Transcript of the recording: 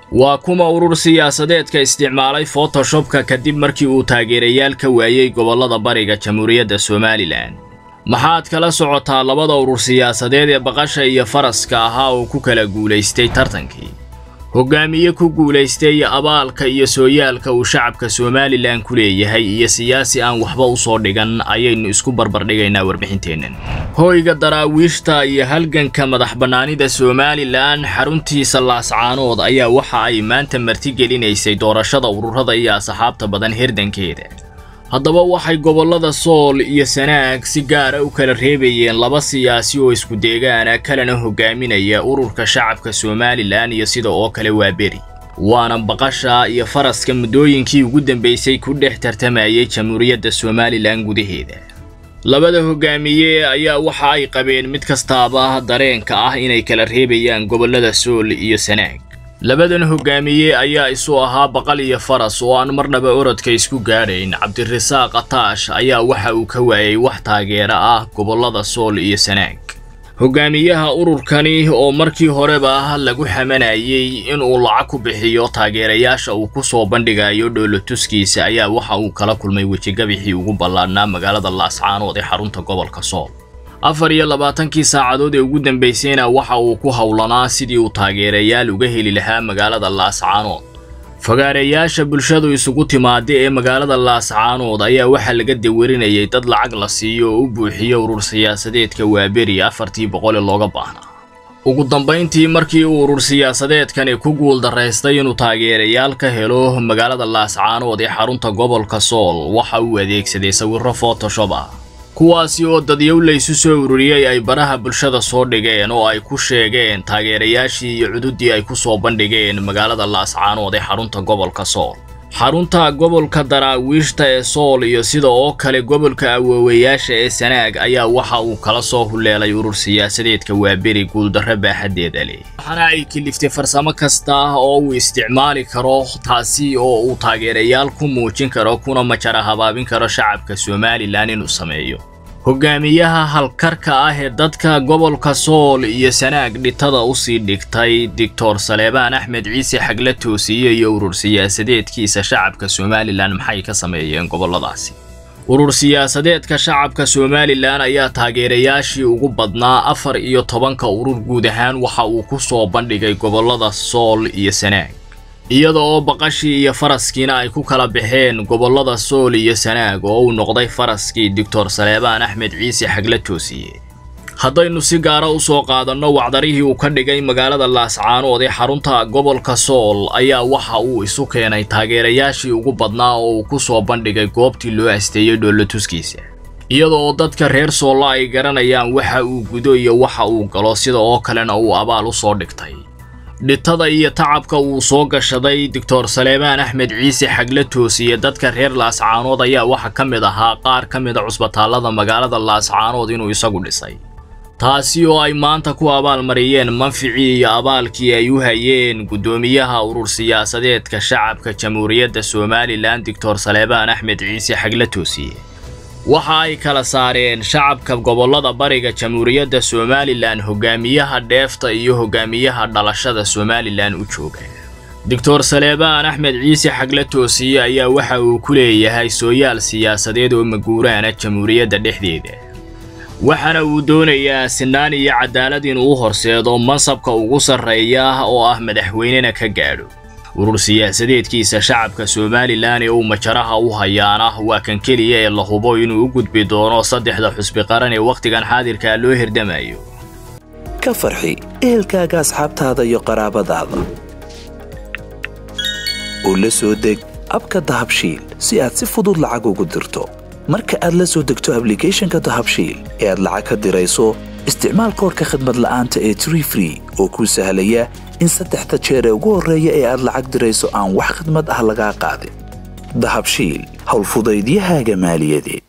waa kuma urur siyaasadeedka isticmaalay fotoshopka kadib markii uu taageerayaal ka waayey gobollada bariga jamhuuriyadda somalilan maxaad kala socotaa labada urur siyaasadeed ee baqasha iyo faraska ahaa oo ku kala guulaystay tartankii hogaamiye ku guulaystay abaalka iyo sooyaalka uu shacabka somalilan ku leeyahay iyo siyaasi aan waxba u soo dhigan ayaynu isku barbardhigaynaa warbixinteennan hoyga daraawiishta iyo halganka madax bannaanida somalilan xaruntiisa laascaanood ayaa waxa ay maanta martigelinaysay doorashada ururada iyo asxaabta badan herdankeeda haddaba waxay gobollada sool iyo sanaag si gaara u kala reebayeen laba siyaasi oo isku deegaana kalena hogaaminaya ururka shacabka somalilan iyo sida oo kale waa beri waana baqasha iyo faraska muddooyinkii ugu dambaysay ku dhex tartamayay jamhuuriyadda somalilan gudaheeda labada hogaamiye ayaa waxa ay qabeen mid kastaaba dareenka ah inay kala reebayaan gobollada sool iyo sanaag labadan hogaamiye ayaa isu ahaa baqal iyo faras oo aan marnaba orodka isku gaadhayn cabdirasaaq ataash ayaa waxa uu ka waayay wax taageera ah gobollada sool iyo sanaag hogaamiyaha ururkani oo markii horeba lagu xamanayay inuu lacag ku bixiyo taageerayaasha uu ku soo bandhigayo dhoolotuskiisa ayaa waxa uu kala kulmay wejigabixii ugu ballaadhnaa magaalada laascaanood ee xarunta gobolka sool afar iyo labaatankii saacadood ee ugu dambaysayna waxa uu ku howlanaa sidii uu taageerayaal uga heli lahaa magaalada laascaanood fagaareyaasha bulshadu isugu timaada ee magaalada laascaanood ayaa waxaa laga dawarinayay dad lacag la siiyo oo u buuxiya urur siyaasadeedka waaberi afartii boqole looga baahnaa ugu dambayntii markii uu urur siyaasadeedkani ku guuldaraystay inuu taageerayaal ka helo magaalada laascaanood ee xarunta gobolka sool waxa uu adeegsaday sawirro photoshop ah kuwaasi oo dadyow laysu soo ururiyey ay baraha bulshada soo dhigeen oo ay ku sheegeen taageerayaashii iyo cududdii ay ku soo bandhigeen magaalada laascaanood ee xarunta gobolka sool xarunta gobolka daraawiishta ee sool iyo sida oo kale gobolka awoowayaasha ee sanaag ayaa waxa uu kala soo huleelay urur siyaasadeedka waaberi guuldarro baaxaddeeda leh waxaana ay kiliftay farsamo kasta oo uu isticmaali karo taasi oo uu taageerayaal ku muujin karo kuna majara habaabin karo shacabka somalilan inuu sameeyo hogaamiyaha halkarka ah ee dadka gobolka sool iyo sanaag dhitada usii dhigtay doctor saleebaan axmed ciise xagla toosiye iyo urur siyaasadeedkiisa shacabka somalilan maxay ka sameeyeen gobolladaasi urur siyaasadeedka shacabka somalilan ayaa taageerayaashii ugu badnaa afar iyo tobanka urur guud ahaan waxa uu ku soo bandhigay gobollada sool iyo sanaag iyada oo baqashii iyo faraskiina ay ku kala baxeen gobollada sool iyo sanaag oo uu noqday faraskii doctor saleebaan axmed ciise xagla toosiye haddaynu si gaara u soo qaadanno wacdarihii uu ka dhigay magaalada laascaanood ee xarunta gobolka sool ayaa waxa uu isu keenay taageerayaashii ugu badnaa oo uu ku soo bandhigay goobtii loo asteeyey dhoolotuskiisa iyada oo dadka reer soolla ay garanayaan waxa uu gudo iyo waxa uu galo sida oo kalena uu abaal u soo dhigtay dhitada iyo tacabka uu soo gashaday doctor saleebaan axmed ciise xagla toosiye dadka reer laascaanood ayaa waxa ka mid ahaa qaar ka mida cusbitaallada magaalada laascaanood inuu isagu dhisay taasi oo ay maanta ku abaalmariyeen manficii iyo abaalkii ay u hayeen guddoomiyaha urur siyaasadeedka shacabka jamhuuriyadda somalilan doctor saleebaan axmed ciise xagla toosiye waxa ay kala saareen shacabka gobollada bariga jamhuuriyadda somalilan hogaamiyaha dheefta iyo hogaamiyaha dhalashada somalilan u jooga doctor saleebaan axmed ciise xagla toosiye ayaa waxa uu ku leeyahay sooyaal siyaasadeed oo maguuraana jamhuuriyadda dhexdeeda waxaana uu doonayaa sinaan iyo cadaalad inuu u horseedo mansabka ugu sarreeya oo ah madaxweynena ka gaadho urur siyaasadeedkiisa shacabka somalilan ee uu majaraha u hayaana waa kan keliya ee la hubo inuu u gudbi doono saddexda xusbi qaran ee wakhtigan xaadirkaa loo hirdamayo ka farxi ehelkaaga asxaabtaada iyo qaraabadaada oo la soo deg abka dahabshiil si aad si fudud lacag ugu dirto marka aad la soo degto ablicathonka dahabshiil ee aad lacag ka dirayso isticmaal koorka khadmad la'aanta ee tree free oo kuu sahlaya in saddexda jeer ee ugu horreeya ee aad lacag dirayso aan wax khidmad ah lagaa qaadin dahabshiil howlfudaydiyahaaga maaliyadeed